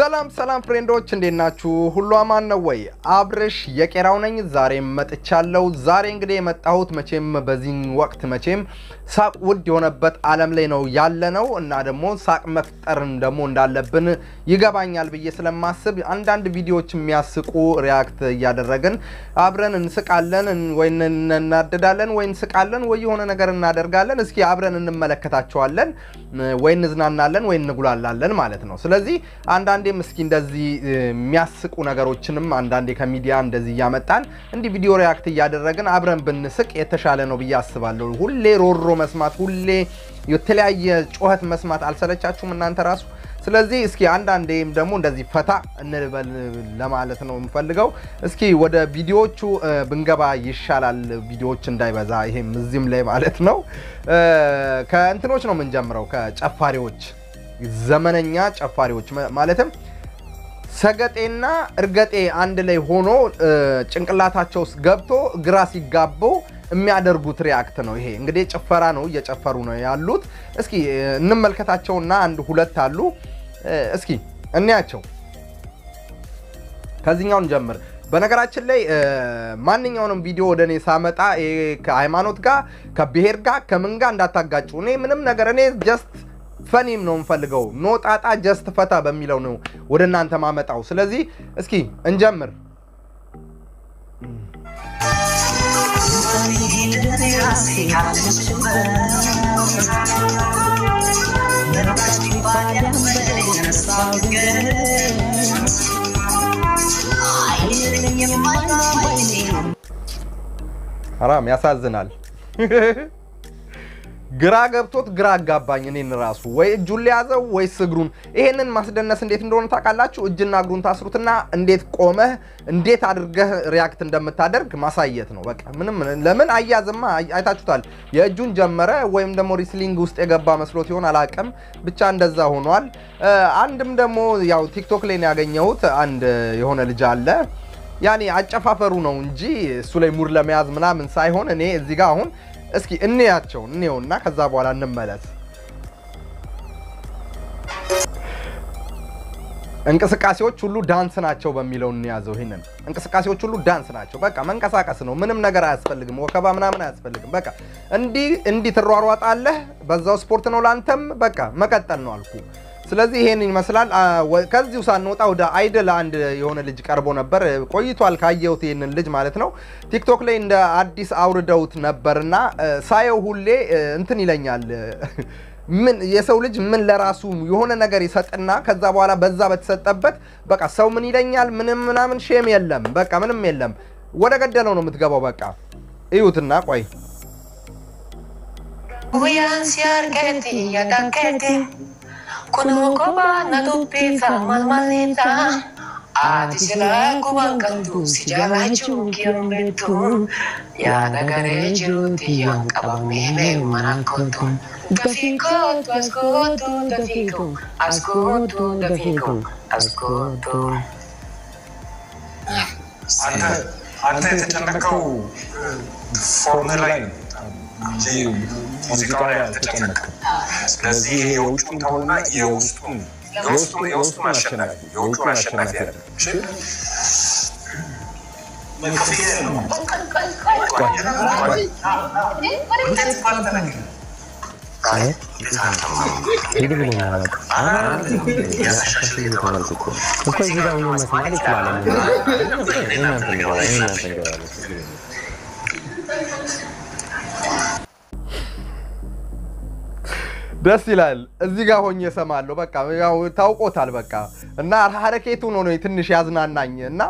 ሰላም ሰላም ፍሬንዶች እንዴት ናችሁ? ሁሉ አማን ነው ወይ? አብርሽ የቄራው ነኝ። ዛሬም መጥቻለሁ። ዛሬ እንግዲህ የመጣሁት መቼም በዚህ ወቅት መቼም ሳቅ ውድ የሆነበት ዓለም ላይ ነው ያለ ነው እና ደግሞ ሳቅ መፍጠርን ደግሞ እንዳለብን ይገባኛል ብዬ ስለማስብ አንዳንድ ቪዲዮዎች የሚያስቁ ሪያክት እያደረግን አብረን እንስቃለን ወይ እናደዳለን ወይ እንስቃለን ወይ የሆነ ነገር እናደርጋለን። እስኪ አብረን እንመለከታቸዋለን ወይ እንዝናናለን ወይ እንጉላላለን ማለት ነው። ስለዚህ አንዳንዴም እስኪ እንደዚህ የሚያስቁ ነገሮችንም አንዳንዴ ከሚዲያ እንደዚህ እያመጣን እንዲህ ቪዲዮ ሪያክት እያደረግን አብረን ብንስቅ የተሻለ ነው ብዬ አስባለሁ። ሁሌ ሮሮ መስማት፣ ሁሌ የተለያየ ጩኸት መስማት አልሰለቻችሁም እናንተ ራሱ? ስለዚህ እስኪ አንዳንዴም ደግሞ እንደዚህ ፈታ እንበል ለማለት ነው የምፈልገው። እስኪ ወደ ቪዲዮዎቹ ብንገባ ይሻላል፣ ቪዲዮዎች እንዳይበዛ ይሄም እዚህም ላይ ማለት ነው። ከእንትኖች ነው የምንጀምረው፣ ከጨፋሪዎች ዘመነኛ ጨፋሪዎች ማለትም ሰገጤና እርገጤ አንድ ላይ ሆኖ ጭንቅላታቸው ውስጥ ገብቶ ግራ ሲጋቡ የሚያደርጉት ሪያክት ነው። ይሄ እንግዲህ ጭፈራ ነው፣ እየጨፈሩ ነው ያሉት። እስኪ እንመልከታቸውና አንድ ሁለት አሉ። እስኪ እንያቸው። ከዚህኛውን ጀምር። በነገራችን ላይ ማንኛውንም ቪዲዮ ወደ እኔ ሳመጣ ከሃይማኖት ጋር ከብሔር ጋር ከምን ጋር እንዳታጋጩ። እኔ ምንም ነገር እኔ ጀስት ፈኒም ነው የምፈልገው። ኖ ጣጣ ጀስት ፈታ በሚለው ነው ወደ እናንተ ማመጣው። ስለዚህ እስኪ እንጀምር። ሐራም ያሳዝናል። ግራ ገብቶት ግራ አጋባኝ እኔን ራሱ ወይ እጁን ሊያዘው ወይስ እግሩን። ይሄንን ማስደነስ እንዴት እንደሆነ ታውቃላችሁ? እጅና እግሩን ታስሩትና እንዴት ቆመህ እንዴት አድርገህ ሪያክት እንደምታደርግ ማሳየት ነው። በቃ ምንም ለምን አያዝማ፣ አይታችሁታል። የእጁን ጀመረ ወይም ደግሞ ሪስሊንግ ውስጥ የገባ መስሎት ይሆን አላቅም፣ ብቻ እንደዛ ሆኗል። አንድም ደግሞ ያው ቲክቶክ ላይ ነው ያገኘሁት። አንድ የሆነ ልጅ አለ ያኔ አጨፋፈሩ ነው እንጂ እሱ ላይ ሙድ ለመያዝ ምናምን ሳይሆን እኔ እዚህ ጋር አሁን እስኪ እንያቸው እንየውና ከዛ በኋላ እንመለስ። እንቅስቃሴዎች ሁሉ ዳንስ ናቸው በሚለው እንያዘው። ይሄንን እንቅስቃሴዎች ሁሉ ዳንስ ናቸው። በቃ መንቀሳቀስ ነው። ምንም ነገር አያስፈልግም። ወከባ ምናምን አያስፈልግም። በቃ እንዲህ እንዲህ ትሯሯጣለህ። በዛው ስፖርት ነው ላንተም። በቃ መቀጠል ነው አልኩ። ስለዚህ ይሄን ይመስላል። ከዚሁ ሳንወጣ ወደ አይደል አንድ የሆነ ልጅ ቀርቦ ነበር። ቆይቷል ካየሁት ይህንን ልጅ ማለት ነው። ቲክቶክ ላይ እንደ አዲስ አውርደውት ነበርና ሳየው ሁሌ እንትን ይለኛል። ምን የሰው ልጅ ምን ለራሱ የሆነ ነገር ይሰጥና ከዛ በኋላ በዛ በተሰጠበት በቃ ሰው ምን ይለኛል ምንም ምናምን ሼም የለም። በቃ ምንም የለም። ወደ ገደለው ነው የምትገባው። በቃ እዩትና ቆይ Kunoo kophaa na dubbifa malmaleeta. Ati silaa guban qabdu si jaalaachuu kiyoon beektu. Yaada garee jiruuti yoon qabamee beeku mana kootu. Dafii kootu as kootu dafii koo as kootu dafii koo as kootu. አንተ የተጨነቀው ፎርም ላይ ነው እንጂ ሙዚቃው ላይ አልተጨነቀም። ስለዚህ ይሄ የውጩን ተውና የውስጡን የውስጡን የውስጡን አሸናፊ የውጩን አሸናፊ ያለ ደስ ይላል። እዚህ ጋር ሆኜ እሰማለሁ። በቃ ያው ታውቆታል። በቃ እና ሀረኬቱ ነው ነው ትንሽ ያዝናናኝ እና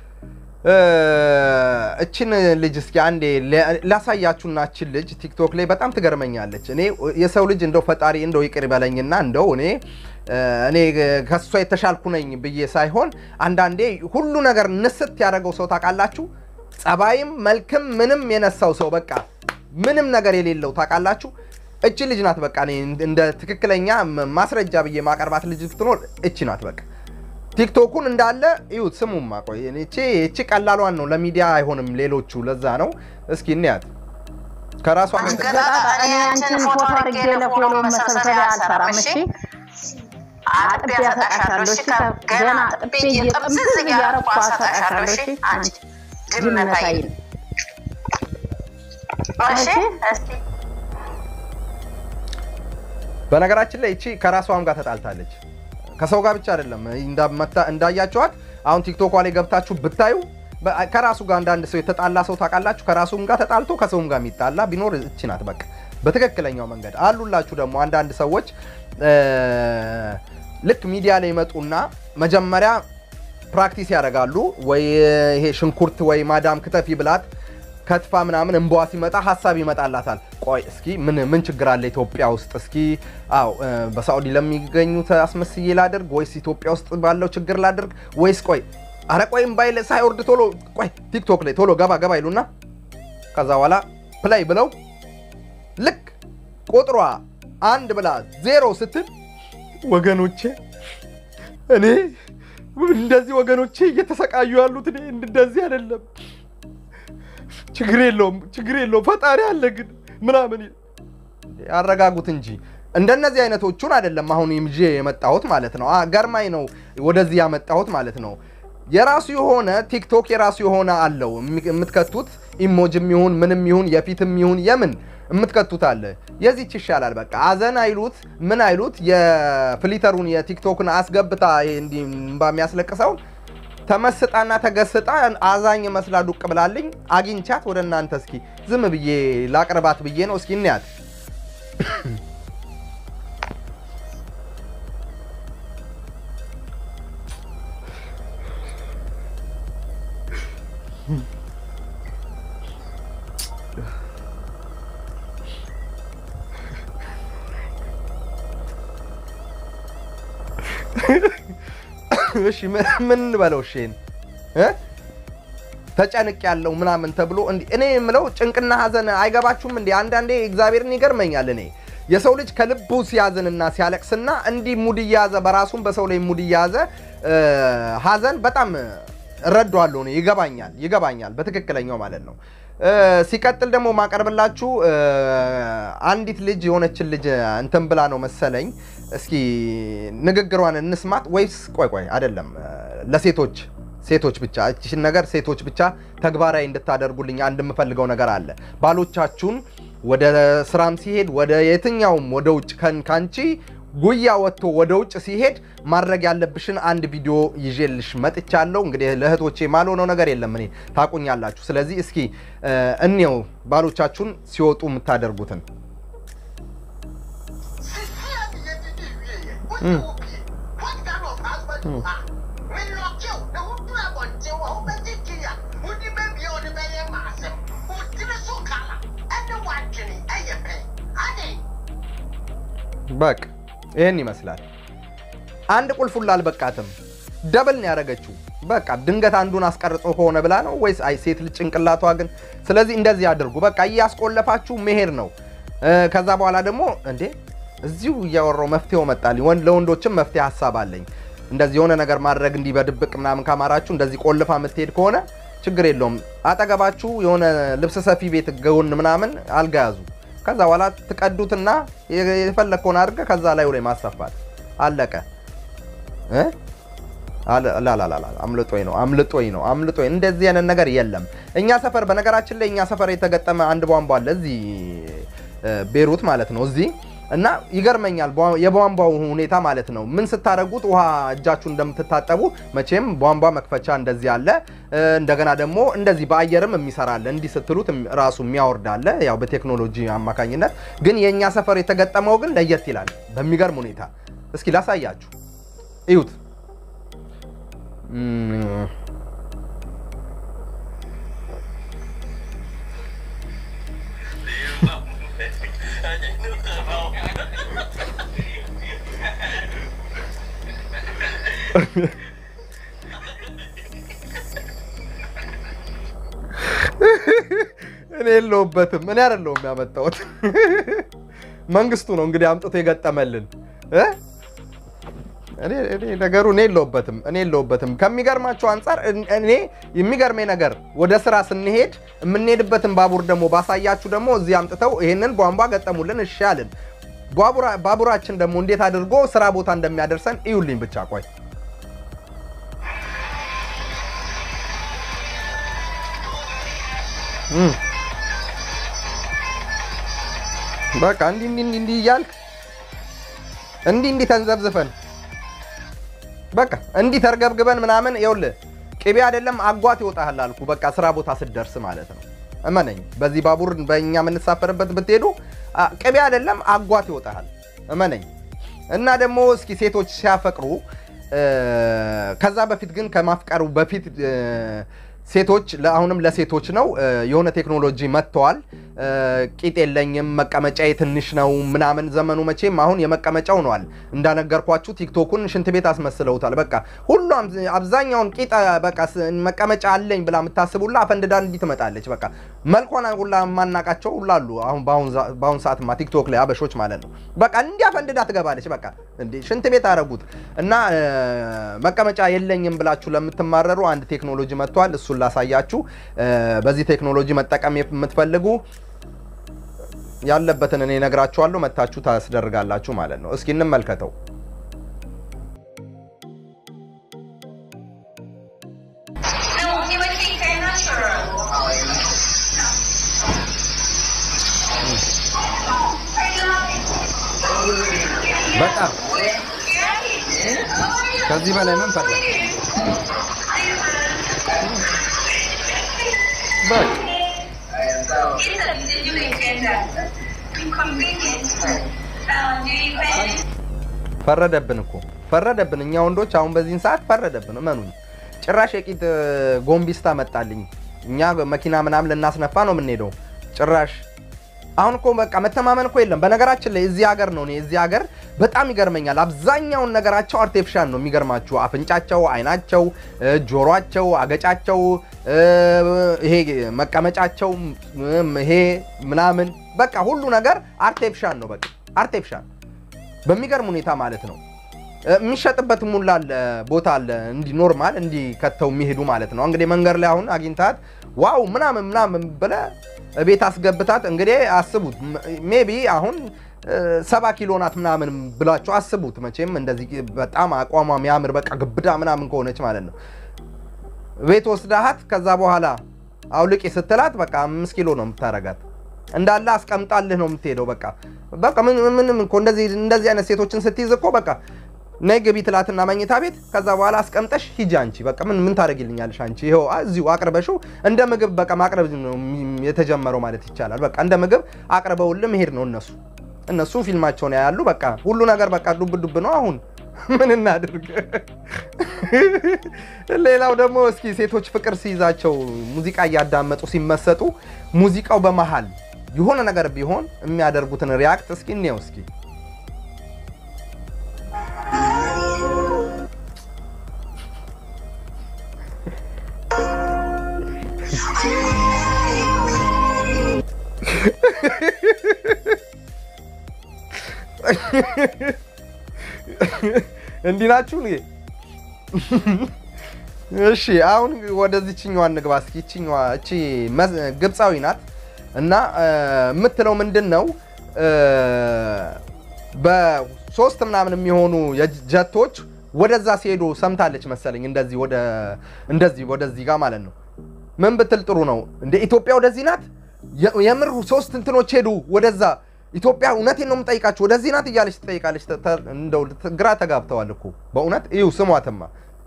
እችን ልጅ እስኪ አንዴ ላሳያችሁና እችን ልጅ ቲክቶክ ላይ በጣም ትገርመኛለች። እኔ የሰው ልጅ እንደው ፈጣሪ እንደው ይቅር በለኝና እንደው እኔ እኔ ከሷ የተሻልኩ ነኝ ብዬ ሳይሆን አንዳንዴ ሁሉ ነገር ንስት ያደረገው ሰው ታውቃላችሁ፣ ጸባይም መልክም ምንም የነሳው ሰው በቃ ምንም ነገር የሌለው ታውቃላችሁ። እቺ ልጅ ናት። በቃ እኔ እንደ ትክክለኛ ማስረጃ ብዬ ማቀርባት ልጅ ብትኖር እቺ ናት። በቃ ቲክቶኩን እንዳለ እዩት፣ ስሙማ። ቆይ እቺ እቺ ቀላሏን ነው፣ ለሚዲያ አይሆንም ሌሎቹ። ለዛ ነው። እስኪ እንያት ከራሷ እኔ አንቺን ፎቶ አድርጌ ለፎሎ መሰብሰቢያ አልሰራም። እሺ አጥቤ ያሰጣሻለሁ። እሺ ገና አጥቤ እየጠምዝዝ እያረኩ አሰጣሻለሁ። እሺ አንቺ ድመታይ እሺ እስቲ በነገራችን ላይ እቺ ከራሷም ጋር ተጣልታለች። ከሰው ጋር ብቻ አይደለም እንዳመታ- እንዳያችኋት አሁን ቲክቶኳ ላይ ገብታችሁ ብታዩ በ- ከራሱ ጋር አንዳንድ ሰው የተጣላ ሰው ታውቃላችሁ። ከራሱም ጋር ተጣልቶ ከሰውም ጋር የሚጣላ ቢኖር እቺ ናት። በቃ በትክክለኛው መንገድ አሉላችሁ። ደግሞ አንዳንድ ሰዎች እ፣ ልክ ሚዲያ ላይ ይመጡና መጀመሪያ ፕራክቲስ ያደርጋሉ። ወይ ይሄ ሽንኩርት ወይ ማዳም ክተፊ ብላት ከትፋ ምናምን እንበዋ ሲመጣ ሀሳብ ይመጣላታል። ቆይ እስኪ ምን ምን ችግር አለ ኢትዮጵያ ውስጥ እስኪ አው በሳዑዲ ለሚገኙት አስመስዬ ላድርግ ወይስ ኢትዮጵያ ውስጥ ባለው ችግር ላድርግ ወይስ ቆይ አረ ቆይ እምባይል ሳይወርድ ቶሎ ቆይ ቲክቶክ ላይ ቶሎ ገባ ገባ ይሉና ከዛ በኋላ ፕላይ ብለው ልክ ቁጥሯ አንድ ብላ ዜሮ ስትል ወገኖቼ እኔ እንደዚህ ወገኖቼ እየተሰቃዩ ያሉት እኔ እንደዚህ አይደለም ችግር የለውም ችግር የለውም ፈጣሪ አለ ግን ምናምን ይል- ያረጋጉት እንጂ እንደነዚህ አይነቶቹን አይደለም አሁን ይዤ የመጣሁት ማለት ነው። አ- ገርማኝ ነው ወደዚህ ያመጣሁት ማለት ነው። የራሱ የሆነ ቲክቶክ የራሱ የሆነ አለው የሚ- የምትከቱት ኢሞጅም ይሁን ምንም ይሁን የፊትም ይሁን የምን የምትከቱት አለ። የዚች ይሻላል። በቃ አዘን አይሉት ምን አይሉት የፍሊተሩን የቲክቶክን አስገብታ ይሄ እንዲህ እምባ የሚያስለቅሰውን ተመስጣና ተገስጣ አዛኝ መስላ ዱቅ ብላልኝ አግኝቻት ወደ እናንተ እስኪ ዝም ብዬ ላቅርባት ብዬ ነው። እስኪ እንያት። እሺ ምን ምን እንበለው? እሺ ይሄን እ ተጨንቅ ያለው ምናምን ተብሎ እንዲህ እኔ የምለው ጭንቅና ሀዘን አይገባችሁም እንዴ? አንዳንዴ እግዚአብሔርን ይገርመኛል። እኔ የሰው ልጅ ከልቡ ሲያዝንና ሲያለቅስና እንዲህ ሙድ እየያዘ በራሱም በሰው ላይ ሙድ እየያዘ እ፣ ሀዘን በጣም እረዳዋለሁ። እኔ ይገባኛል፣ ይገባኛል በትክክለኛው ማለት ነው። እ፣ ሲቀጥል ደግሞ ማቀርብላችሁ እ፣ አንዲት ልጅ የሆነችን ልጅ እንትን ብላ ነው መሰለኝ። እስኪ ንግግሯን እንስማት ወይስ ቆይ ቆይ አይደለም እ፣ ለሴቶች ሴቶች ብቻ እችን ነገር ሴቶች ብቻ ተግባራዊ እንድታደርጉልኝ አንድ የምፈልገው ነገር አለ። ባሎቻችሁን ወደ ስራም ሲሄድ ወደ የትኛውም ወደ ውጭ ከን- ካንቺ ጉያ ወጥቶ ወደ ውጭ ሲሄድ ማድረግ ያለብሽን አንድ ቪዲዮ ይዤልሽ መጥቻለሁ። እንግዲህ ለእህቶቼ ማልሆነው ነገር የለም እኔ ታቁኛላችሁ። ስለዚህ እስኪ እ፣ እንየው ባሎቻችሁን ሲወጡ የምታደርጉትን በቃ ይህን ይመስላል። አንድ ቁልፍ ሁላ አልበቃትም። ደብል ነው ያደረገችው። በቃ ድንገት አንዱን አስቀርጾ ከሆነ ብላ ነው ወይስ አይ ሴት ልጅ ጭንቅላቷ ግን። ስለዚህ እንደዚህ አድርጉ። በቃ እያስቆለፋችሁ መሄድ ነው። እ፣ ከዛ በኋላ ደግሞ እንዴ እዚሁ እያወራው መፍትሄው መጣልኝ። ወንድ ለወንዶችም መፍትሄ ሀሳብ አለኝ። እንደዚህ የሆነ ነገር ማድረግ እንዲህ በድብቅ ምናምን ካማራችሁ እንደዚህ ቆልፋ የምትሄድ ከሆነ ችግር የለውም። አጠገባችሁ የሆነ ልብስ ሰፊ ቤት ጎን ምናምን አልጋ ያዙ። ከዛ በኋላ ትቀዱትና የፈለግከውን አድርገህ ከዛ ላይ ላይ ማሰፋት አለቀ። እ? አለ- ላላላላ አምልጦኝ ነው አምልጦኝ ነው አምልጦኝ። እንደዚህ አይነት ነገር የለም እኛ ሰፈር። በነገራችን ላይ እኛ ሰፈር የተገጠመ አንድ ቧንቧ አለ እዚህ እ፣ ቤሩት ማለት ነው እዚህ እና ይገርመኛል ቧ- የቧንቧው ሁኔታ ማለት ነው። ምን ስታደርጉት ውሃ እጃችሁ እንደምትታጠቡ መቼም ቧንቧ መክፈቻ እንደዚህ አለ። እ፣ እንደገና ደግሞ እንደዚህ በአየርም የሚሰራለ እንዲህ ስትሉት እም- ራሱ የሚያወርዳለ ያው በቴክኖሎጂ አማካኝነት። ግን የእኛ ሰፈር የተገጠመው ግን ለየት ይላል በሚገርም ሁኔታ። እስኪ ላሳያችሁ፣ እዩት። እም፣ እኔ የለሁበትም። እኔ አይደለሁም ያመጣሁት፣ መንግስቱ ነው እንግዲህ አምጥቶ የገጠመልን እ? እኔ እኔ ነገሩ እኔ የለሁበትም እኔ የለሁበትም። ከሚገርማቸው አንጻር እን- እኔ የሚገርመኝ ነገር ወደ ስራ ስንሄድ የምንሄድበትን ባቡር ደግሞ ባሳያችሁ ደግሞ እዚህ አምጥተው ይሄንን ቧንቧ ገጠሙልን። እሺ አልን። ባቡራ- ባቡራችን ደግሞ እንዴት አድርጎ ስራ ቦታ እንደሚያደርሰን እዩልኝ ብቻ ቆይ እም። በቃ እንዲህ እንዲህ እንዲህ እንዲህ እያልክ እንዲህ እንዲህ ተንዘብዝፈን በቃ እንዲህ ተርገብግበን ምናምን ይኸውልህ ቅቤ አይደለም አጓት ይወጣሃል አልኩ። በቃ ስራ ቦታ ስትደርስ ማለት ነው። እመነኝ፣ በዚህ ባቡር በእኛ የምንሳፈርበት ብትሄዱ አ- ቅቤ አይደለም አጓት ይወጣሃል። እመነኝ። እና ደግሞ እስኪ ሴቶች ሲያፈቅሩ እ፣ ከዛ በፊት ግን ከማፍቀሩ በፊት እ፣ ሴቶች ለአሁንም ለሴቶች ነው እ፣ የሆነ ቴክኖሎጂ መጥተዋል። እ፣ ቂጥ የለኝም መቀመጫዬ ትንሽ ነው ምናምን። ዘመኑ መቼም አሁን የመቀመጫ ሆኗል። እንዳነገርኳችሁ ቲክቶኩን ሽንት ቤት አስመስለውታል። በቃ ሁሉም አብዛኛውን ቂጥ በቃ ስ- መቀመጫ አለኝ ብላ የምታስቡላ አፈንድዳ እንዲህ ትመጣለች። በቃ መልኳን ሁላ የማናቃቸው ሁላ አሉ። አሁን በአሁን ዛ- በአሁን ሰዓትማ ቲክቶክ ላይ አበሾች ማለት ነው። በቃ እንዲህ አፈንድዳ ትገባለች። በቃ እንዴ ሽንት ቤት አረጉት እና እ፣ መቀመጫ የለኝም ብላችሁ ለምትማረሩ አንድ ቴክኖሎጂ መጥቷል። እሱን ላሳያችሁ። እ፣ በዚህ ቴክኖሎጂ መጠቀም የምትፈልጉ ያለበትን እኔ ነግራችኋለሁ። መታችሁ ታስደርጋላችሁ ማለት ነው። እስኪ እንመልከተው። No, he would think I'm natural. በጣም ከዚህ በላይ ምን ፈለግ? በቃ He said, did you intend that? Inconvenience. Uh, do you plan ፈረደብን እኮ ፈረደብን። እኛ ወንዶች አሁን በዚህን ሰዓት ፈረደብን። እመኑኝ። ጭራሽ የቂጥ ጎንቢስታ መጣልኝ። እኛ መኪና ምናምን ልናስነፋ ነው የምንሄደው። ጭራሽ አሁን እኮ በቃ መተማመን እኮ የለም። በነገራችን ላይ እዚህ ሀገር ነው እኔ እዚህ ሀገር በጣም ይገርመኛል። አብዛኛውን ነገራቸው አርቴፊሻል ነው። የሚገርማችሁ አፍንጫቸው፣ አይናቸው፣ እ፣ ጆሯቸው፣ አገጫቸው፣ እ፣ ይሄ መቀመጫቸው፣ እም፣ ይሄ ምናምን በቃ ሁሉ ነገር አርቴፊሻል ነው። በቃ አርቴፊሻል በሚገርም ሁኔታ ማለት ነው። እ፣ የሚሸጥበት ሙላ አለ ቦታ አለ እንዲህ ኖርማል እንዲህ ከተው የሚሄዱ ማለት ነው። እንግዲህ መንገድ ላይ አሁን አግኝታት ዋው ምናምን ምናምን ብለ ቤት አስገብታት እንግዲህ አስቡት ሜቢ አሁን እ፣ ሰባ ኪሎ ናት ምናምን ብላችሁ አስቡት። መቼም እንደዚህ በጣም አቋሟ የሚያምር በቃ ግብዳ ምናምን ከሆነች ማለት ነው ቤት ወስዳሃት ከዛ በኋላ አውልቂ ስትላት በቃ አምስት ኪሎ ነው የምታረጋት እንዳለ አስቀምጣልህ ነው የምትሄደው። በቃ በቃ ምን ምንም እኮ እንደዚህ እንደዚህ አይነት ሴቶችን ስትይዝ እኮ በቃ ነይ ግቢ ትላትና መኝታ ቤት ከዛ በኋላ አስቀምጠሽ ሂጂ አንቺ በቃ ምን ምን ታደርጊልኛለሽ አንቺ ይኸው እዚሁ አቅርበሽው እንደ ምግብ በቃ ማቅረብ ነው የሚ- የተጀመረው ማለት ይቻላል። በቃ እንደ ምግብ አቅርበውልህ መሄድ ነው እነሱ እነሱ ፊልማቸውን ያያሉ። በቃ ሁሉ ነገር በቃ ዱብ ዱብ ነው። አሁን ምን እናድርግ? ሌላው ደግሞ እስኪ ሴቶች ፍቅር ሲይዛቸው ሙዚቃ እያዳመጡ ሲመሰጡ ሙዚቃው በመሃል የሆነ ነገር ቢሆን የሚያደርጉትን ሪያክት እስኪ እንየው እስኪ እንዲህ ናችሁ እንዴ? እሺ አሁን ወደዚችኛዋ እንግባ እስኪ። ይችኛዋ እቺ መዝ- ግብፃዊ ናት እና እ፣ የምትለው ምንድን ነው እ፣ በሶስት ምናምን የሚሆኑ የጅ- ጀቶች ወደዛ ሲሄዱ ሰምታለች መሰለኝ። እንደዚህ ወደ እንደዚህ ወደዚህ ጋር ማለት ነው። ምን ብትል ጥሩ ነው እንደ ኢትዮጵያ ወደዚህ ናት የ- የምር ሶስት እንትኖች ሄዱ ወደዛ ኢትዮጵያ እውነቴን ነው የምጠይቃችሁ ወደዚህ ናት እያለች ትጠይቃለች። ተ- ተ- እንደው ግራ ተጋብተዋል እኮ በእውነት እዩ ስሟትማ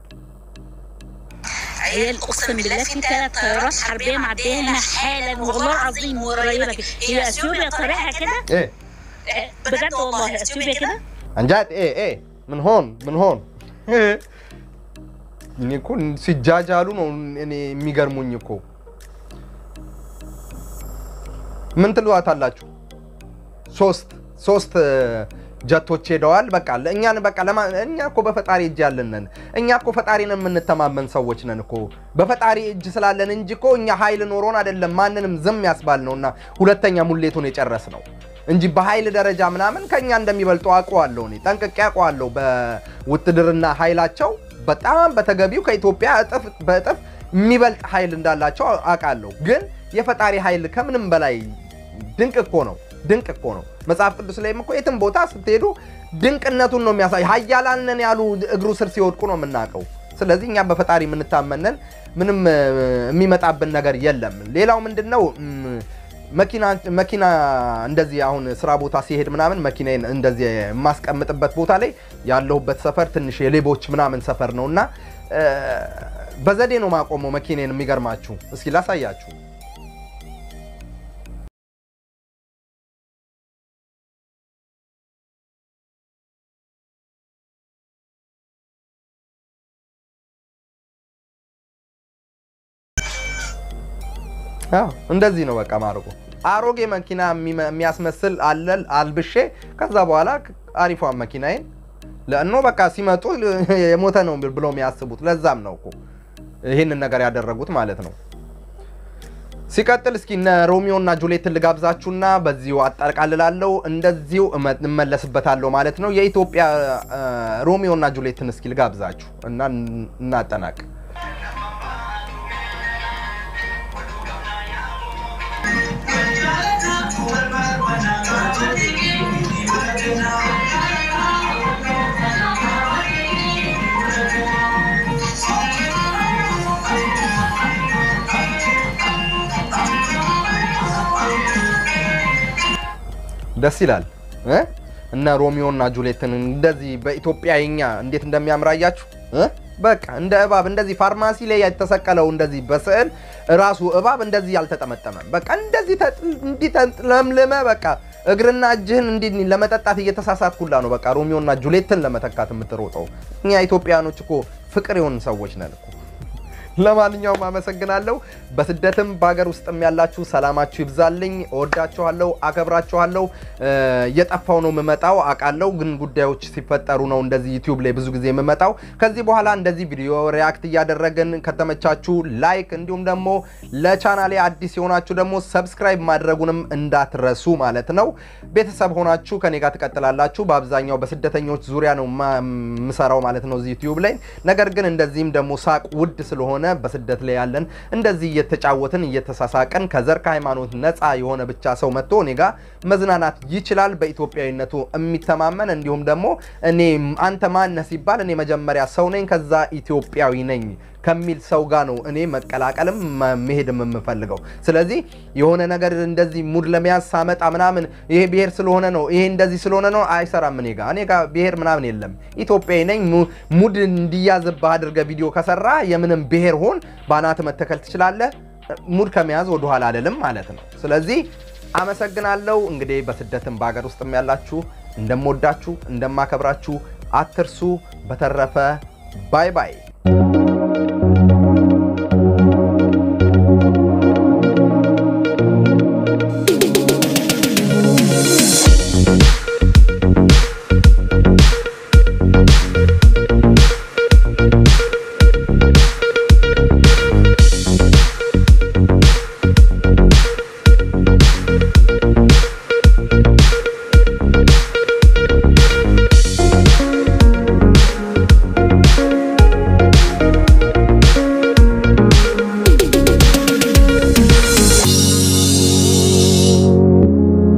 عيال اقسم بالله في ثلاث طيارات حربيه معديه هنا حالا والله العظيم قريبه كده هي اثيوبيا طريقها كده እ آه، بجد والله اثيوبيا كده አንጃት ኤ ኤ ምን ሆን ምን ሆን እኔ እኮ ሲጃጃሉ ነው እኔ የሚገርሙኝ እኮ ምን ትሏታላችሁ? ሶስት ሶስት እ፣ ጀቶች ሄደዋል። በቃ እኛን በቃ ለማ እኛ እኮ በፈጣሪ እጅ ያለን ነን። እኛ እኮ ፈጣሪን የምንተማመን ሰዎች ነን እኮ በፈጣሪ እጅ ስላለን እንጂ እኮ እኛ ኃይል ኖሮን አይደለም ማንንም ዝም ያስባል ነውና ሁለተኛ ሙሌቱን የጨረስ ነው እንጂ በኃይል ደረጃ ምናምን ከኛ እንደሚበልጡ አውቀዋለሁ። እኔ ጠንቅቄ አውቀዋለሁ። በውትድርና ኃይላቸው በጣም በተገቢው ከኢትዮጵያ እጥፍ በእጥፍ የሚበልጥ ኃይል እንዳላቸው አውቃለሁ። ግን የፈጣሪ ኃይል ከምንም በላይ ድንቅ እኮ ነው። ድንቅ እኮ ነው። መጽሐፍ ቅዱስ ላይም እኮ የትም ቦታ ስትሄዱ ድንቅነቱን ነው የሚያሳይ። ኃያላንን ያሉ እግሩ ስር ሲወድቁ ነው የምናውቀው። ስለዚህ እኛ በፈጣሪ የምንታመነን ምንም እ፣ የሚመጣብን ነገር የለም። ሌላው ምንድን ነው እም፣ መኪና መኪና እንደዚህ አሁን ስራ ቦታ ሲሄድ ምናምን መኪናዬን እንደዚህ የማስቀምጥበት ቦታ ላይ ያለሁበት ሰፈር ትንሽ የሌቦች ምናምን ሰፈር ነው እና እ፣ በዘዴ ነው ማቆመው መኪናዬን። የሚገርማችሁ እስኪ ላሳያችሁ። አዎ እንደዚህ ነው በቃ ማርቆ አሮጌ መኪና የሚመ- የሚያስመስል አለል አልብሼ ከዛ በኋላ አሪፏን መኪናዬን ለእኖ በቃ ሲመጡ የሞተ ነው ብለው የሚያስቡት ለዛም ነው እኮ ይህንን ነገር ያደረጉት ማለት ነው። ሲቀጥል እስኪ እነ ሮሚዮ እና ጁሌትን ልጋብዛችሁና በዚሁ አጠቃልላለሁ። እንደዚሁ እመ- እመለስበታለሁ ማለት ነው። የኢትዮጵያ እ፣ ሮሚዮ እና ጁሌትን እስኪ ልጋብዛችሁ እና እን- እናጠናቅ። ደስ ይላል እ? እነ ሮሚዮ እና ጁሌትን እንደዚህ በኢትዮጵያኛ እንዴት እንደሚያምራያችሁ እ? በቃ እንደ እባብ እንደዚህ ፋርማሲ ላይ የተሰቀለው እንደዚህ በስዕል ራሱ እባብ እንደዚህ ያልተጠመጠመም በቃ እንደዚህ ተጥ- እንዲህ ተለምልመ በቃ እግርና እጅህን እንዲህ ለመጠጣት እየተሳሳት ሁላ ነው በቃ ሮሚዮ እና ጁሌትን ለመተካት የምትሮጠው። እኛ ኢትዮጵያኖች እኮ ፍቅር የሆን ሰዎች ነን እኮ። ለማንኛውም አመሰግናለሁ። በስደትም በሀገር ውስጥም ያላችሁ ሰላማችሁ ይብዛልኝ። እወዳችኋለሁ፣ አከብራችኋለሁ። እ፣ እየጠፋው ነው የምመጣው አውቃለሁ፣ ግን ጉዳዮች ሲፈጠሩ ነው እንደዚህ ዩቲዩብ ላይ ብዙ ጊዜ የምመጣው። ከዚህ በኋላ እንደዚህ ቪዲዮ ሪያክት እያደረግን ከተመቻችሁ ላይክ፣ እንዲሁም ደግሞ ለቻናሌ አዲስ የሆናችሁ ደግሞ ሰብስክራይብ ማድረጉንም እንዳትረሱ ማለት ነው። ቤተሰብ ሆናችሁ ከኔ ጋር ትቀጥላላችሁ። በአብዛኛው በስደተኞች ዙሪያ ነው ማ- የምሰራው ማለት ነው እዚህ ዩቲዩብ ላይ። ነገር ግን እንደዚህም ደግሞ ሳቅ ውድ ስለሆነ በስደት ላይ ያለን እንደዚህ እየተጫወትን እየተሳሳቀን ከዘር ከሃይማኖት ነፃ የሆነ ብቻ ሰው መጥቶ እኔ ጋር መዝናናት ይችላል። በኢትዮጵያዊነቱ የሚተማመን እንዲሁም ደግሞ እኔ አንተ ማነህ ሲባል እኔ መጀመሪያ ሰው ነኝ ከዛ ኢትዮጵያዊ ነኝ ከሚል ሰው ጋር ነው እኔ መቀላቀልም መ- መሄድም የምፈልገው። ስለዚህ የሆነ ነገር እንደዚህ ሙድ ለመያዝ ሳመጣ ምናምን ይሄ ብሔር ስለሆነ ነው ይሄ እንደዚህ ስለሆነ ነው አይሰራም። እኔ ጋር እኔ ጋር ብሔር ምናምን የለም። ኢትዮጵያዊ ነኝ። mu- ሙድ እንዲያዝብህ አድርገህ ቪዲዮ ከሰራ የምንም ብሔር ሆን በአናት መተከል ትችላለህ። ሙድ ከመያዝ ወደኋላ አልልም ማለት ነው። ስለዚህ አመሰግናለሁ። እንግዲህ በስደትም በሀገር ውስጥም ያላችሁ እንደምወዳችሁ እንደማከብራችሁ አትርሱ። በተረፈ ባይ ባይ